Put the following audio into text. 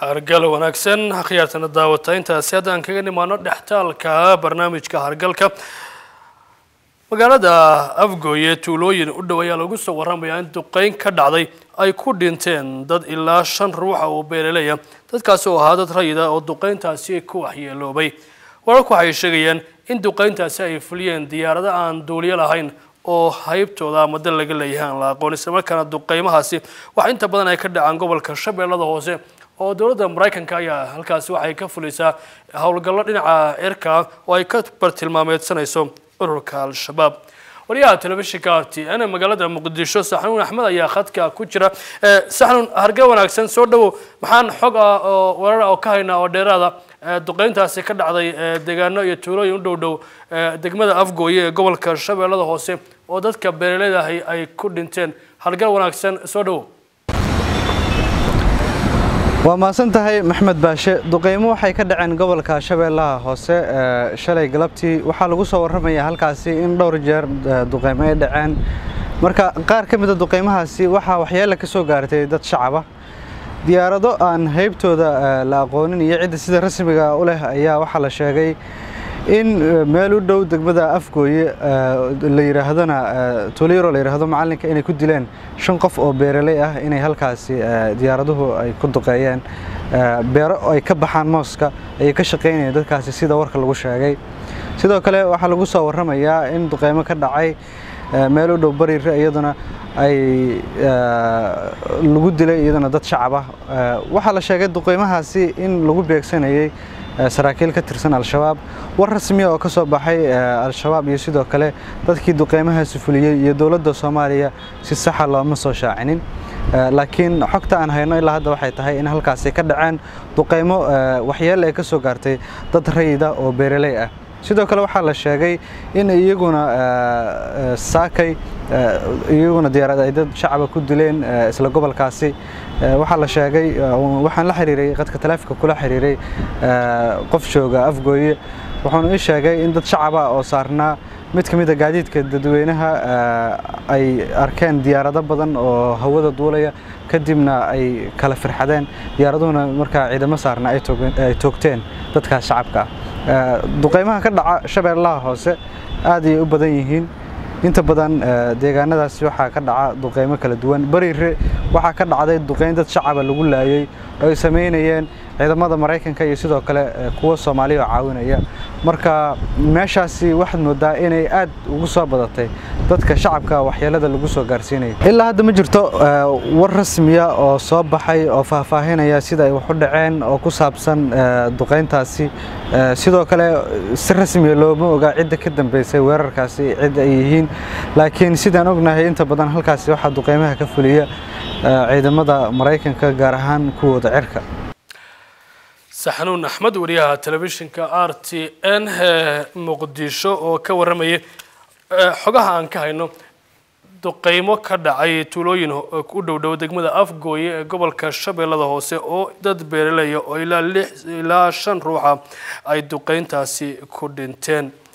hargal wanaagsan khiyaartana daawata intaasi haddaan kaga nimaano dhextaalka barnaamijka hargalka magaalada afgooye tuulooyin u dhow ayaa lagu soo warramayaa in duqeyn ka dhacday ay ku dhinteen dad ilaa shan ruuxa oo beeraleya dadkaasi oo ahaa dad rayida oo duqeyntaasi ku waxyeeloobay wararku waxay sheegayaan in duqeyntaasi ay fuliyeen diyaarado aan duuliyo lahayn oo haybtooda ama dal laga leeyahay aan la aqoon isla markaana duqeymahaasi wax inta badan ay ka dhacaan gobolka shabeellada hoose oo dowladda maraykanka ayaa halkaasi waxay ka fulisaa howlgallo dhinaca cirka oo ay ka bartilmaameedsanayso ururka al-shabaab wariyaha telefishinka r t n magaalada muqdisho saxnuun axmed ayaa khadka ku jira saxnuun harge wanaagsan soo dhawow maxaan xog ah oo warar oo ka haynaa oo dheeraada duqeyntaasi ka dhacday deegaano iyo tuulooyin u dhow dhow degmada afgooye ee gobolka shabeellada hoose oo dadka beeraleyda ahi ay ku dhinteen hargal wanaagsan soo dhawow waa mahadsan tahay maxmed baashe duqeymo waxay ka dhaceen gobolka shabeellaha hoose shalay galabtii waxaa lagu soo warramayaa halkaasi in dhowr jeer duqeymo ay dhaceen marka qaar ka mida duqeymahaasi waxaa waxyeele ka soo gaartay dad shacaba diyaarado aan haybtooda la aqoonin iyo cidda sida rasmiga u leh ayaa waxaa la sheegay in meel u dhow degmada afgooye la yidhaahdona tuulayaro la yidhaahdo macallinka inay ku dileen shan qof oo beeraley ah inay halkaasi diyaaraduhu ay ku duqeeyeen beero ay ka baxaan mooska ayay ka shaqaynayeen dadkaasi sida warka lagu sheegay sidoo kale waxaa lagu soo warramayaa in duqeymo ka dhacay meel u dhow bariire iyaduna ay lagu dilay iyaduna dad shacab ah waxaa la sheegay duqeymahaasi in lagu beegsanayay saraakiil ka tirsan al-shabaab war rasmiya oo ka soo baxay al-shabaab iyo sidoo kale dadkii duqeymahaasi fuliyey iyo dowladda soomaaliya si saxa looma soo shaacinin laakiin xogta aan hayno ilaa hadda waxay tahay in halkaasi ka dhaceen duqeymo waxyeele ay ka soo gaartay dad rayida oo beeraley ah sidoo kale waxaa la sheegay in iyaguna saakay iyaguna diyaarad ay dad shacaba ku dileen isla gobolkaasi waxaa la sheegay waxaan la xiriiray qadka taleefonka kula xiriiray qof jooga afgooye wuxuuna ii sheegay in dad shacaba oo saarnaa mid ka mid a gaadiidka dadweynaha ay arkeen diyaarado badan oo hawada duulaya kadibna ay kala firxadeen diyaaraduhuna markaa ciidamo saarna ay toogteen dadkaas shacabka ah duqeymaha ka dhaca shabeellaha hoose aad ayay u badan yihiin inta badan deegaanadaasi waxaa ka dhaca duqeymo kala duwan bariire waxaa ka dhacday duqeyn dad shacaba lagu laayay oo ay samaynayeen ciidamada maraykanka iyo sidoo kale kuwa soomaaliya oo caawinaya marka meeshaasi waxaad moodaa inay aad ugu soo badatay dadka shacabka waxyeelada lagu soo gaarsiinaya ilaa hadda ma jirto war rasmiya oo soo baxay oo faahfaahinaya sida ay wax u dhaceen oo ku saabsan duqeyntaasi sidoo kale si rasmiya looma ogaa cidda ka dambeysay weerarkaasi cidda ay yihiin laakiin sidaan ognahay inta badan halkaasi waxaa duqeymaha ka fuliya ciidamada maraykanka gaar ahaan kuwooda cirka saxnuun axmed wariyaha telefishinka r t n muqdisho oo ka warramayay xogaha aan ka hayno duqeymo ka dhacay tuulooyin u dhow dhow degmada afgooye ee gobolka shabeellada hoose oo dad beeraleya oo ilaa lix ilaa shan ruuxa ay duqeyntaasi ku dhinteen